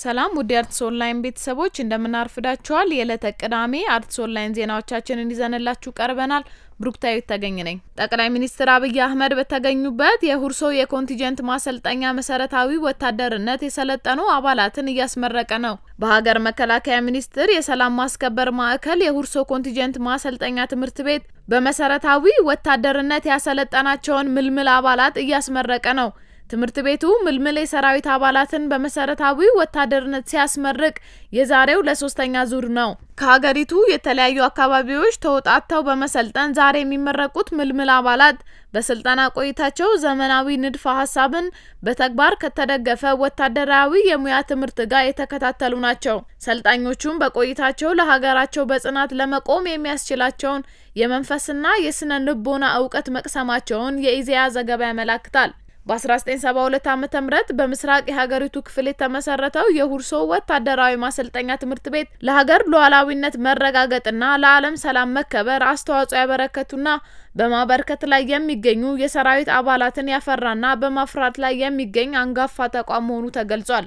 ሰላም ውድ የአርትስ ኦንላይን ቤተሰቦች እንደምናርፍዳችኋል። የዕለተ ቅዳሜ አርትስ ኦንላይን ዜናዎቻችንን ይዘንላችሁ ቀርበናል። ብሩክታዊት ተገኝ ነኝ። ጠቅላይ ሚኒስትር አብይ አህመድ በተገኙበት የሁርሶ የኮንቲጀንት ማሰልጠኛ መሰረታዊ ወታደርነት የሰለጠኑ አባላትን እያስመረቀ ነው። በሀገር መከላከያ ሚኒስቴር የሰላም ማስከበር ማዕከል የሁርሶ ኮንቲጀንት ማሰልጠኛ ትምህርት ቤት በመሰረታዊ ወታደርነት ያሰለጠናቸውን ምልምል አባላት እያስመረቀ ነው። ትምህርት ቤቱ ምልምል የሰራዊት አባላትን በመሰረታዊ ወታደርነት ሲያስመርቅ የዛሬው ለሶስተኛ ዙር ነው። ከሀገሪቱ የተለያዩ አካባቢዎች ተውጣጥተው በመሰልጠን ዛሬ የሚመረቁት ምልምል አባላት በስልጠና ቆይታቸው ዘመናዊ ንድፈ ሀሳብን በተግባር ከተደገፈ ወታደራዊ የሙያ ትምህርት ጋር የተከታተሉ ናቸው። ሰልጣኞቹም በቆይታቸው ለሀገራቸው በጽናት ለመቆም የሚያስችላቸውን የመንፈስና የስነ ልቦና እውቀት መቅሰማቸውን የኢዜአ ዘገባ ያመላክታል። በ1972 ዓ ም በምስራቅ የሀገሪቱ ክፍል የተመሰረተው የሁርሶ ወታደራዊ ማሰልጠኛ ትምህርት ቤት ለሀገር ሉዓላዊነት መረጋገጥና ለዓለም ሰላም መከበር አስተዋጽኦ ያበረከቱና በማበርከት ላይ የሚገኙ የሰራዊት አባላትን ያፈራና በማፍራት ላይ የሚገኝ አንጋፋ ተቋም መሆኑ ተገልጿል።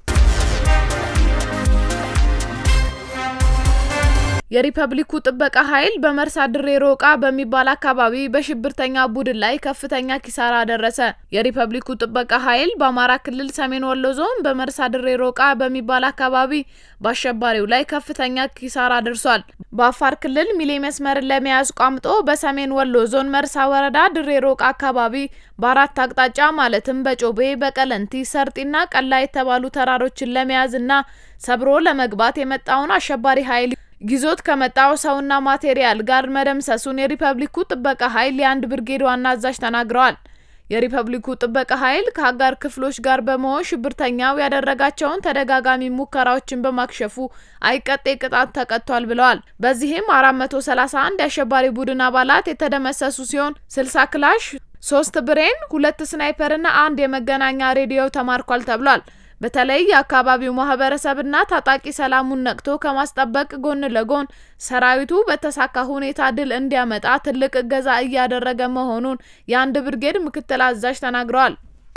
የሪፐብሊኩ ጥበቃ ኃይል በመርሳ ድሬ ሮቃ በሚባል አካባቢ በሽብርተኛ ቡድን ላይ ከፍተኛ ኪሳራ ደረሰ። የሪፐብሊኩ ጥበቃ ኃይል በአማራ ክልል ሰሜን ወሎ ዞን በመርሳ ድሬ ሮቃ በሚባል አካባቢ በአሸባሪው ላይ ከፍተኛ ኪሳራ ደርሷል። በአፋር ክልል ሚሌ መስመርን ለመያዝ ቋምጦ በሰሜን ወሎ ዞን መርሳ ወረዳ ድሬ ሮቃ አካባቢ በአራት አቅጣጫ ማለትም በጮቤ፣ በቀለንቲ፣ ሰርጢና ቀላ የተባሉ ተራሮችን ለመያዝ እና ሰብሮ ለመግባት የመጣውን አሸባሪ ኃይል ይዞት ከመጣው ሰውና ማቴሪያል ጋር መደምሰሱን የሪፐብሊኩ ጥበቃ ኃይል የአንድ ብርጌድ ዋና አዛዥ ተናግረዋል። የሪፐብሊኩ ጥበቃ ኃይል ከአጋር ክፍሎች ጋር በመሆን ሽብርተኛው ያደረጋቸውን ተደጋጋሚ ሙከራዎችን በማክሸፉ አይቀጤ ቅጣት ተቀጥቷል ብለዋል። በዚህም 431 የአሸባሪ ቡድን አባላት የተደመሰሱ ሲሆን 60 ክላሽ፣ ሶስት ብሬን፣ ሁለት ስናይፐርና አንድ የመገናኛ ሬዲዮ ተማርኳል ተብሏል። በተለይ የአካባቢው ማህበረሰብና ታጣቂ ሰላሙን ነቅቶ ከማስጠበቅ ጎን ለጎን ሰራዊቱ በተሳካ ሁኔታ ድል እንዲያመጣ ትልቅ እገዛ እያደረገ መሆኑን የአንድ ብርጌድ ምክትል አዛዥ ተናግረዋል።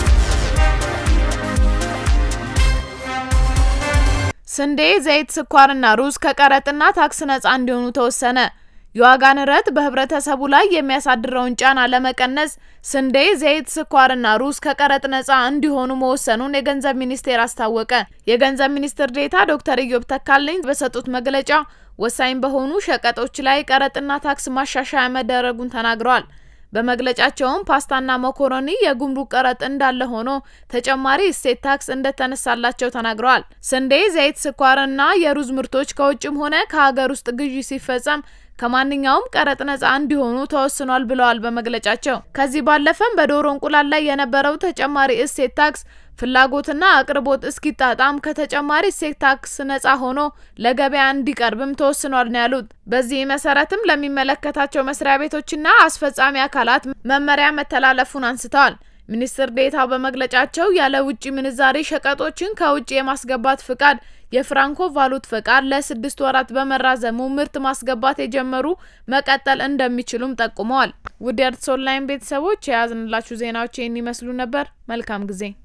ስንዴ፣ ዘይት፣ ስኳርና ሩዝ ከቀረጥና ታክስ ነጻ እንዲሆኑ ተወሰነ። የዋጋ ንረት በህብረተሰቡ ላይ የሚያሳድረውን ጫና ለመቀነስ ስንዴ፣ ዘይት፣ ስኳርና ሩዝ ከቀረጥ ነጻ እንዲሆኑ መወሰኑን የገንዘብ ሚኒስቴር አስታወቀ። የገንዘብ ሚኒስትር ዴኤታ ዶክተር ኢዮብ ተካልኝ በሰጡት መግለጫ ወሳኝ በሆኑ ሸቀጦች ላይ ቀረጥና ታክስ ማሻሻያ መደረጉን ተናግረዋል። በመግለጫቸውም ፓስታና መኮረኒ የጉምሩክ ቀረጥ እንዳለ ሆኖ ተጨማሪ እሴት ታክስ እንደተነሳላቸው ተናግረዋል። ስንዴ፣ ዘይት፣ ስኳርና የሩዝ ምርቶች ከውጭም ሆነ ከሀገር ውስጥ ግዢ ሲፈጸም ከማንኛውም ቀረጥ ነጻ እንዲሆኑ ተወስኗል ብለዋል በመግለጫቸው። ከዚህ ባለፈም በዶሮ እንቁላል ላይ የነበረው ተጨማሪ እሴት ታክስ ፍላጎትና አቅርቦት እስኪጣጣም ከተጨማሪ እሴት ታክስ ነጻ ሆኖ ለገበያ እንዲቀርብም ተወስኗል ነው ያሉት። በዚህ መሰረትም ለሚመለከታቸው መስሪያ ቤቶችና አስፈጻሚ አካላት መመሪያ መተላለፉን አንስተዋል። ሚኒስትር ዴኤታው በመግለጫቸው ያለ ውጭ ምንዛሬ ሸቀጦችን ከውጭ የማስገባት ፍቃድ የፍራንኮ ቫሉት ፈቃድ ለስድስት ወራት በመራዘሙ ምርት ማስገባት የጀመሩ መቀጠል እንደሚችሉም ጠቁመዋል። ውድ የአርትስ ኦንላይን ቤተሰቦች የያዝንላችሁ ዜናዎች ይህን ይመስሉ ነበር። መልካም ጊዜ